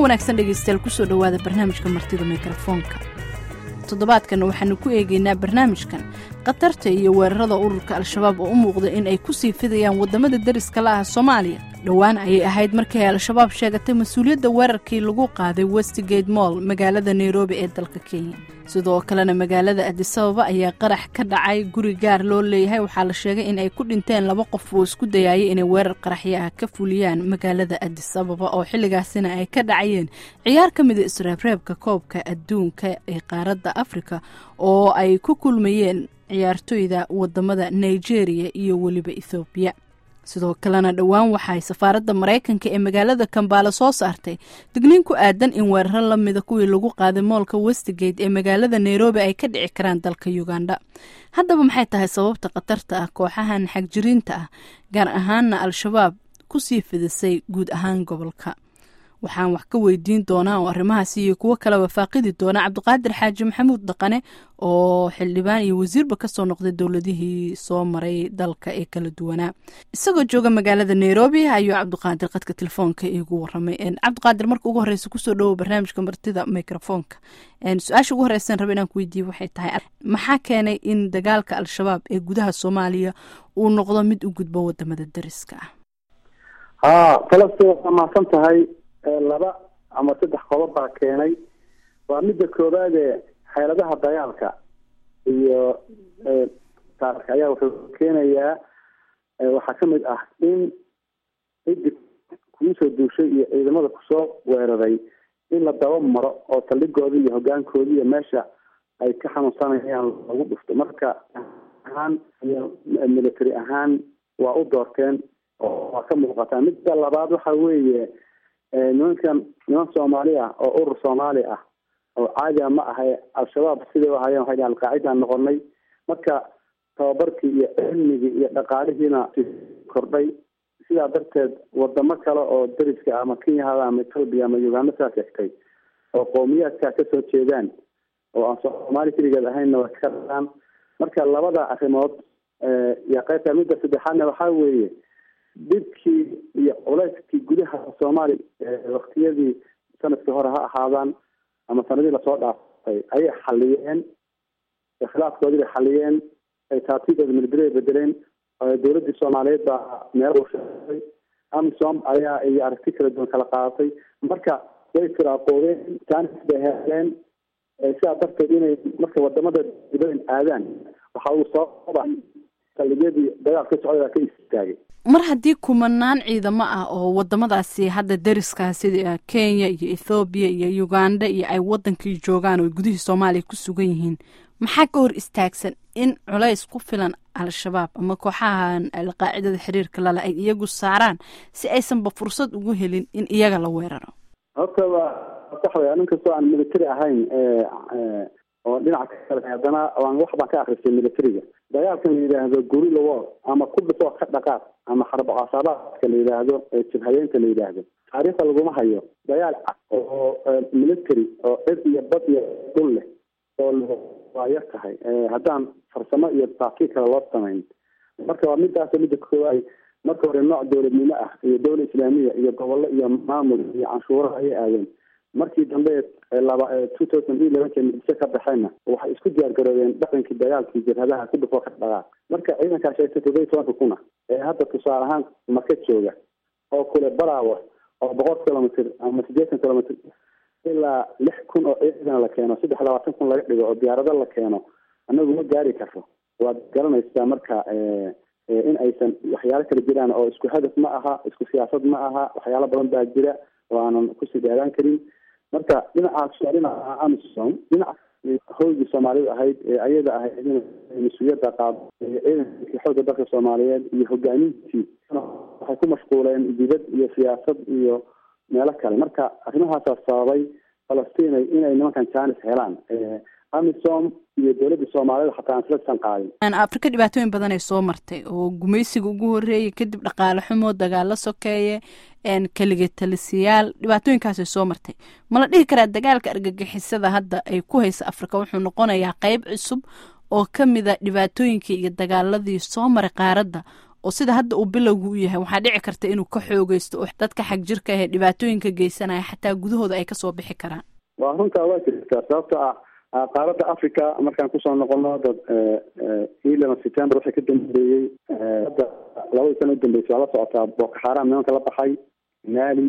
wanaagsan dhegaystayaal kusoo dhowaada barnaamijka martida mikrofoonka toddobaadkanna waxaanu ku eegaynaa barnaamijkan khatarta iyo weerarada ururka al-shabaab oo u muuqda in ay ku sii fidayaan waddamada deriska la ah soomaaliya dhowaan ayay ahayd markii ay al-shabaab sheegatay mas-uuliyadda weerarkii lagu qaaday westgate moll magaalada nairobi ee dalka kenya sidoo kalena magaalada adisababa ayaa qarax ka dhacay guri gaar loo leeyahay waxaa la sheegay in ay ku dhinteen laba qof oo isku dayaayay inay weerar qaraxyo ah ka fuliyaan magaalada adisababa oo xilligaasina ay ka dhacayeen ciyaar ka mida isreebreebka koobka adduunka ee qaaradda afrika oo ay ku kulmayeen ciyaartoyda wadamada nigeria iyo weliba ethoobiya sidoo kalena dhowaan waxaay safaaradda maraykanka ee magaalada kambaale soo saartay digniin ku aadan in weeraro lamida kuwii lagu qaaday moolka westgate ee magaalada nairobi ay ka dhici karaan dalka uganda haddaba maxay tahay sababta khatarta ah kooxahan xagjiriinta ah gaar ahaana al-shabaab kusii fidisay guud ahaan gobolka waxaan wax ka weydiin doonaa oo arrimahaasi iyo kuwo kaleba faaqidi doona cabdiqaadir xaaji maxamuud dhaqane oo xildhibaan iyo wasiirba kasoo noqday dowladihii soo maray dalka ee kala duwanaa isagoo jooga magaalada nairobi ayuu cabdiqaadir qadka telefoonka iigu waramay cabdiqaadir marka ugu horeysa kusoo dhowo barnaamijka martida microfoonka su-aasha ugu horeysan raba inaan ku weydiiye waxay tahay maxaa keenay in dagaalka al-shabaab ee gudaha soomaaliya uu noqdo mid u gudbo wadamada dariska ah ha falasta waa mahadsan tahay laba ama saddex qodob baa keenay waa midda koowaade xeeladaha dagaalka iyo taarka ayaa wuxuu keenayaa waxaa kamid ah in cidi kugu soo duushay iyo ciidamada kusoo weeraray in la daba maro oo saldhigooda iyo hogaankooda iyo meesha ay ka xanuunsanayaan lagu dhufto marka ahaan iyo military ahaan waa u doorteen oo waa ka muuqataa midda labaad waxa weeye nimankan niman soomaali ah oo urur soomaali ah oo caadiga ma ahay al-shabaab siday u ahayeen waxay alqaacidaan noqonay marka tababarkii iyo cilmigii iyo dhaqaalihiina kordhay sidaa darteed wadamo kale oo dariska ama kenya hada ama ethoobia ama uganda saa sheegtay oo qowmiyaadkaa kasoo jeedaan oo aan soomaali keligeed ahaynna way ka dhaqaan marka labada arrimood iyo qaybta midda saddexaadna waxaa weeye dhibkii iyo culeyskii gudaha soomaaliya waktiyadii sanadkii hore ha ahaadaan ama sanadii lasoo dhaafay ayay xaliyeen khilaafkoodii bay xaliyeen taatiigooda military ay bedeleen dowladii soomaaliyeed baa meel usheegay amisom ayaa iyo aragti kala duwan kala qaadatay marka way firaaqoodeen jaanis bay heleen sidaa darteed inay marka wadamada dibadeen aadaan waxa uu sababa saldhigyadii dagaal ka socday baa ka istaagay mar haddii kumanaan ciidamo ah oo wadamadaasi hadda dariska sida kenya iyo ethoobiya iyo uganda iyo ay wadankii joogaan oo gudihii soomaaliya ku sugan yihiin maxaa ka hor istaagsan in culays ku filan al-shabaab ama kooxahan alqaacidada xiriirka lale ay iyagu saaraan si aysanba fursad ugu helin in iyaga la weeraro horta waa sax wey nin kastoo aan military ahayn oo dhinaca kale haddana waan wax baan ka akristay militariga dagaalkan la yidhaahdo gorilla war ama ku dhifoo ka dhaqaaq ama xarbo casaabaadka la yidhaahdo jabhadeynta la yidhaahdo taariikhda laguma hayo dagaal oo military oo cid iyo bad iyo dhul leh oo waa yar tahay haddaan farsamo iyo taafkiir kale loo samayn marka waa midaas midda koowaad marka hore nooc dowladnimo ah iyo dowla islaamiya iyo gobollo iyo maamul iyo canshuuraha ayay aadeen markii dambe laba two thousand iyo elevenka muqdisho ka baxeenna waxay isku diyaar garoobeen dhaqankii dagaalkii jabhadaha ku dhufoo ka dhaqaaq marka ciidankaa sheegtay todoba tobanka kuna ee hadda tusaale ahaan marka jooga oo kule baraawo oo boqol kilomitr ama siddeetan kilomitr ilaa lix kun oo ciidan la keeno saddex labaatan kun laga dhigo oo diyaarado la keeno anagu ma gaari karto waad garanaysaa marka in aysan waxyaalo kala jiraan oo isku hadaf ma aha isku siyaasad ma aha waxyaalo badan baa jira oo aanan kusii dheeraan karin marka dhinacaas waa dhinaca amisom dhinaca howgii soomaalidu ahayd ee ayada ahayd in mas-uuliyadda qaado ciidankii xoogga dalka soomaaliyeed iyo hogaamintii waxay ku mashquuleen dibad iyo siyaasad iyo meelo kale marka arrimahaasaa sababay falastiin inay nimankan jaanis helaan amisom iyo dowladda soomaaliyed xataa aan isla qaadin afrika dhibaatooyin badan ay soo martay oo gumaysiga ugu horeeyay kadib dhaqaale xumo dagaalo sokeeye keliga talisiyaal dhibaatooyinkaasay soo martay mala dhihi karaa dagaalka argagixisada hadda ay ku haysa afrika wuxuu noqonayaa qeyb cusub oo ka mida dhibaatooyinkii iyo dagaaladii soo maray qaaradda oo sida hadda uu bilowgu u yahay waxaa dhici karta inuu ka xoogeysto oo dadka xag jirka ahee dhibaatooyinka geysanaya xataa gudahooda ay kasoo bixi karaan waa runtaa waa jirtaa sababto ah qaaradda africa markaan kusoo noqono dad eleven september waxay ka dambeeyey hadda labadii sana udambeysay waa la socotaa boko xaram nimanka la baxay mali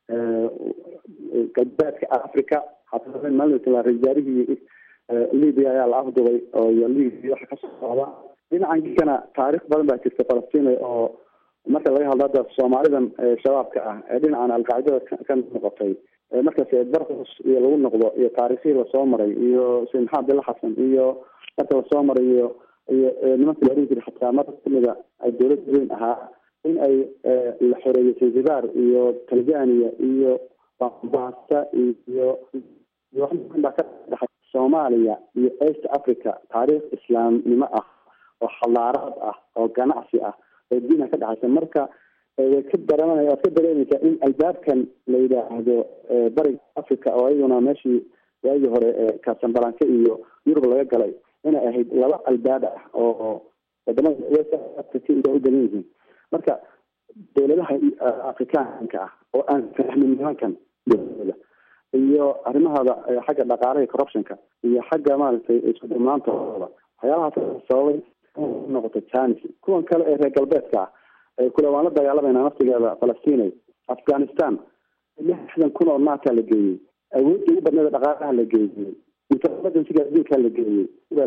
galbeedka africa maalin rajaarihii libya ayaa la afdubay oo iyo libya waxa kasoo socda dhinacan gikana taarikh badan baa jirta falastiin oo marka laga hadlo hadda soomaalidan shabaabka ah ee dhinacan alqaacidada ka noqotay markaas barkus iyo lagu noqdo iyo taarikhihii lasoo maray iyo said maxamed abdilla xasan iyo marka lasoo maray iyo iyo nimanka la oran jiray xataa mar kamida ay dowlad weyn ahaa in ay la xoreeyey zanzibar iyo tanzania iyo bambasa iyo iyo wax baa ka dhexay soomaaliya iyo east africa taariikh islaamnimo ah oo xadaarad ah oo ganacsi ah oo diina ka dhexaysa marka way ka dareemanaya waad ka dareemaysaa in albaabkan la yidhaahdo bariga africa oo ayaduna meeshii waagii hore kaasambalanke iyo yurub laga galay inay ahayd laba albaab ah oo wadamada west africa u badan yihiin marka dowladaha afrikaanka ah oo aan fahmin nimankan dowlada iyo arrimahooda xagga dhaqaalaha corruptionka iyo xagga maaragtay isku dhimnaantooda waxyaalahaas sababay noqoto janis kuwan kale ee reer galbeedka ah kule waan la dagaalamayna naftigeeda falastinay afghanistan lixdan kun oo naata la geeyey awoodda ugu badneeda dhaqaalaha la geeyey intelligensiga adduunka la geeyey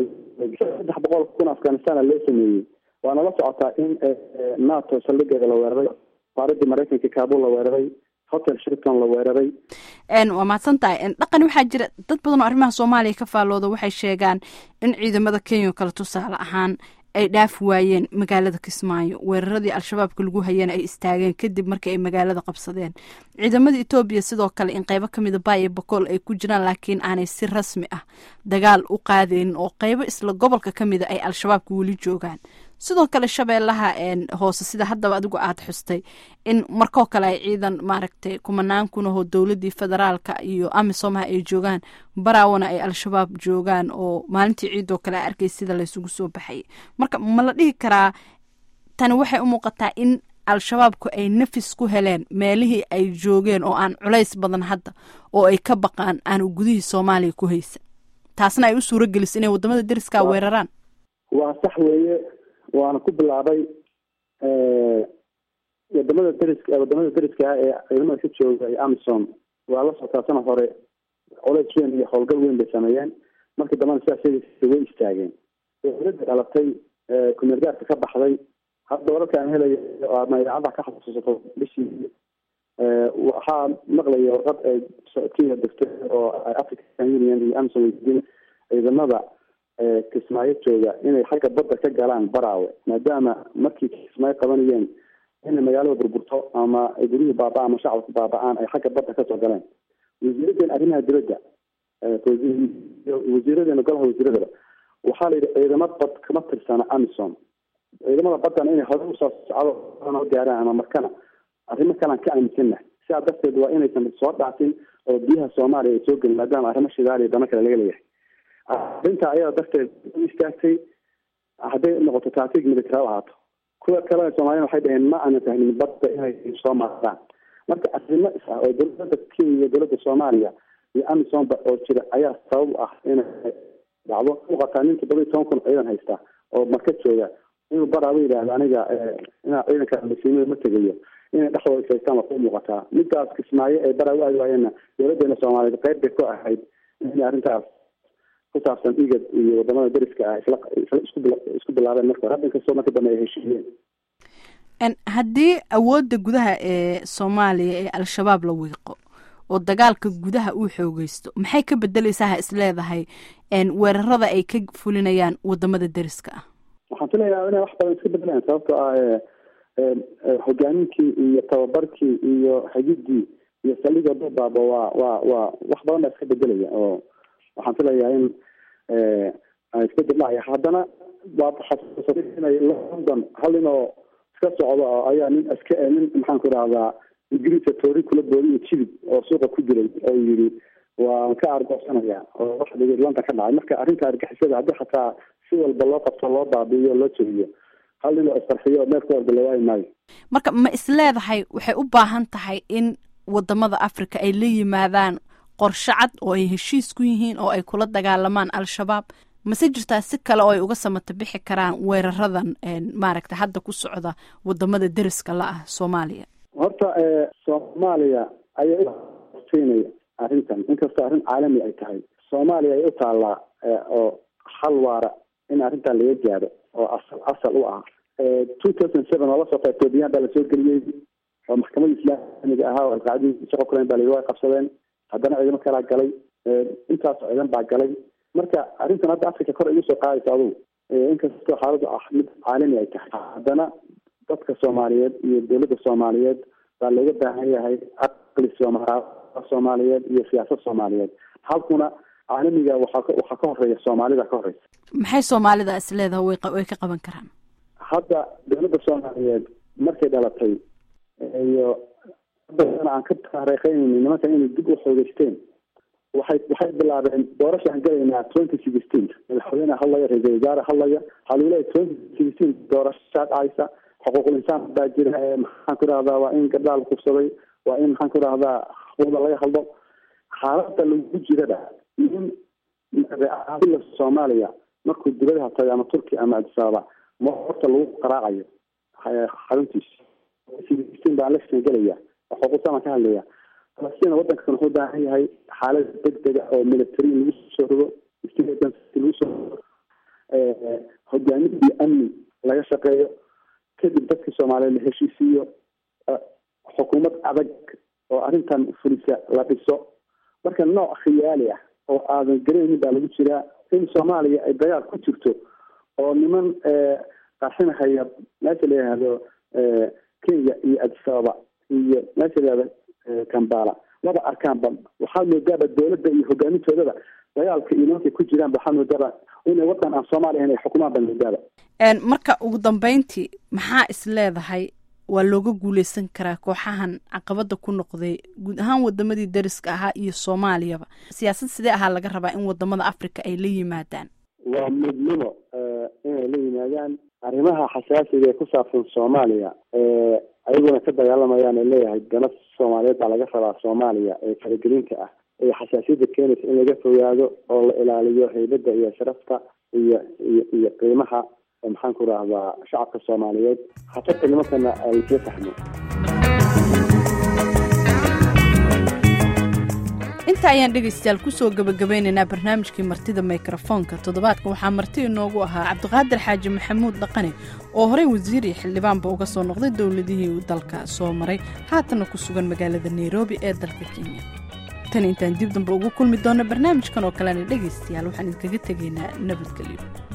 saddex boqol kun afghanistana loo sameeyey waana la socotaa in nato saldhigeeda la weeraray faaradii maraykanka kabul la weeraray hotel shirton la weeraray waa mahadsan tahay dhaqan waxaa jira dad badan oo arrimaha soomaaliya ka faallooda waxay sheegaan in ciidamada kenya oo kale tusaale ahaan ay dhaafi waayeen magaalada kismaayo weeraradii al-shabaabka lagu hayana ay istaageen kadib markii ay magaalada qabsadeen ciidamada etoobiya sidoo kale in qeybo kamida baay iyo bakool ay ku jiraan laakiin aanay si rasmi ah dagaal u qaadeynin oo qeybo isla gobolka kamida ay al-shabaabka weli joogaan sidoo kale shabeellaha hoose sida haddaba adigu aada xustay in markoo kale ay ciidan maaragtay kumanaan kunahoo dowladii federaalka iyo amisomaha ay joogaan baraawana ay al-shabaab joogaan oo maalintii ciidoo kale a arkay sida laysugu soo baxayay marka ma la dhihi karaa tani waxay u muuqataa in al-shabaabku ay nafis ku heleen meelihii ay joogeen oo aan culays badan hadda oo ay ka baqaan aanu gudihii soomaaliya ku haysan taasna ay u suuro geliso inay wadamada deriskaa weeraraan waa sax weeye waana ku bilaabay wadamada deriska wadamada deriska ah ee ciidamada ka jooga ee amison waa la socotaa sana hore colays weyn iyo howlgal weyn bay sameeyeen markii dambana sidaas way istaageen dowladda dhalatay kumeergaarka ka baxday hadda wararka aan helayo ama idaacadda ka xasuusato bishii waxaa maqlaya warqad ay kenya degtay oo african union iyo amison weydiin ciidamada kismaayo jooga inay xagga badda ka galaan baraawe maadaama markii kismaayo qabanayeen inay magaalada burburto ama guryihii baaba ama shacabka baaba-aan ay xagga badda kasoo galeen wasiiradeena arrimaha dibadda wasiiradeena golaha wasiiradaba waxaa la yidhi ciidamo bad kama tirsana amison ciidamada baddana inay hore usoo socdo gaaraan ama markana arrimo kalean ka aaminsana sidaa darteed waa inaysan soo dhaafin oo biyaha soomaaliya ay soo gelin maadaama arrimo shidaal iyo dano kale laga leeyahay arrinta ayada darteed u istaagtay hadday noqoto taatiig military ahaato kuwa kalena soomaaliyana waxay dhaheen ma aanan fahmin badda inay soo maaraan marka arrimo is ah oo dowladda kenya iyo dowladda soomaaliya iyo amisonba oo jira ayaa sabab u ah inay dhacdo muuqataa nin toddoba iyo toban kun ciidan haysta oo marka jooga inuu baraaba yidhaahdo aniga inaa ciidanka masiimada ma tegayo inay dhexdooda ishaystaan waa ku muuqataa midaas kismaayo ay baraa u aadi waayeenna dowladeena soomaaliyeed qayb bay ku ahayd in arrintaas ku saabsan igad iyo wadamada deriska ah isla isku bilaabeen marka hore hadda inkastoo marka dambe ay heshiiyeen haddii awoodda gudaha ee soomaaliya ee al-shabaab la wiiqo oo dagaalka gudaha uu xoogeysto maxay ka bedeleysaa ha is leedahay weerarada ay ka fulinayaan wadamada deriska ah waxaan filayaa inay wax badan iska bedelayaan sababtoo ah hogaaminkii iyo tababarkii iyo xigidii iyo saldhiga duubaaba waa waa waa wax badan baa iska bedelaya oo waxaan filayaa in isbedel dhacaya haddana waad xasuusatay inay london hal nin oo iska socdo oo ayaa nin iska nin maxaan ku idhahdaa ingiriiska toori kula boodiyo jilib oo suuqa ku dilay oo yidhi waan ka argoosanaya oo wax london ka dhacay marka arrinta argixisada haddii xataa si walba loo qabto loo baabi'iyo loo jebiyo hal nin oo isqarxiyo meel ku orda la waayi maayo marka ma isleedahay waxay u baahan tahay in wadamada africa ay la yimaadaan qorshe cad oo ay heshiis ku yihiin oo ay kula dagaalamaan al-shabaab mase jirtaa si kale oo ay uga samata bixi karaan weeraradan maaragta hadda ku socda wadamada deriska la ah soomaaliya horta soomaaliya ayaa siinaya arrintan inkastoo arrin caalami ay tahay soomaaliya ay u taallaa oo hal waara in arrintan laga gaaro oo asal asal u ah two thousand seven oo lasoo etoobiyaan baa lasoo geliyey oo maxkamadda islaamiga ahaa oo alqaacdii shaqo kulen baa layihi way qabsadeen haddana ciidamo kalaa galay intaasoo ciidan baa galay marka arrintan hadda africa kor igu soo qaadaysa adugu inkastoo xaaladdu ah mid caalami ay tahay haddana dadka soomaaliyeed iyo dowladda soomaaliyeed baa looga baahan yahay aqli sooma soomaaliyeed iyo siyaasad soomaaliyeed halkuna caalamiga waxaa waxaa ka horeeya soomaalida ka horeysa maxay soomaalida is leedahay way way ka qaban karaan hadda dowladda soomaaliyeed markay dhalatay iyo haddana aan ka taariikheynayni nimanka inay dib u xoogeysteen waxay waxay bilaabeen doorashaan galaynaa twenty sixteen madaxweyne hadlaya ra-iisul wasaare hadlaya waxaa lagu leeyahy twenty sixteen doorashaa dhacaysa xuquuqul insaan baa jira maxaan ku rahdaa waa in gabdhaha la kufsaday waa in maxaan ku rahdaa wada laga hadlo xaaladda lagu jirada in reaadila soomaaliya markuu dibadaha tagay ama turkiya ama adisababa ma horta lagu qaraacayo xaruntiisa sixteen baa election gelaya xuquuqsan baan ka hadlaya falastiin wadankan wuxuu baahan yahay xaalad degdega oo military lagu soo rogo lagu soo rogo hogaamin iyo amni laga shaqeeyo kadib dadka soomaaliyeed la heshiisiiyo xukuumad adag oo arrintan fulisa la dhiso marka nooc khiyaali ah oo aadan garaynin baa lagu jiraa in soomaaliya ay dagaal ku jirto oo niman qarxinahaya meesha la yihahdo kenya iyo adisababa iyo meesha la yihahdo kambala laba arkaanba waxaa moodaaba dowladda iyo hogaamintoodaba dagaalka iyo nimankay ku jiraan waxaa moodaaba inay wadan aan soomaaliya inay xukumaan baa moodaaba marka ugu dambeyntii maxaa is leedahay waa looga guuleysan karaa kooxahan caqabada ku noqday guud ahaan wadamadii dariska ahaa iyo soomaaliyaba siyaasad sidee ahaa laga rabaa in wadamada africa ay la yimaadaan waa midnimo inay la yimaadaan arrimaha xasaasiga ee ku saabsan soomaaliya ayaguna ka dagaalamayaan ee leeyahay dana soomaaliyeed baa laga rabaa soomaaliya ee faragelinta ah ee xasaasiyadda keenaysa in laga fogaado oo la ilaaliyo haybadda iyo sharafta iyo iyo iyo qiimaha maxaan ku rahdaa shacabka soomaaliyeed hatarta nimankana laisla fahmo inta ayaan dhegaystayaal kusoo gabagabeynaynaa barnaamijkii martida mikrofoonka toddobaadka waxaa marti inoogu ahaa cabdiqaadir xaaji maxamuud dhaqane oo horey wasiir iyo xildhibaanba uga soo noqday dowladihii uu dalka soo maray haatana ku sugan magaalada nairobi ee dalka kenya tan intaan dib dambe ugu kulmi doonno barnaamijkan oo kalena dhegaystayaal waxaan idinkaga tegaynaa nabadgelyo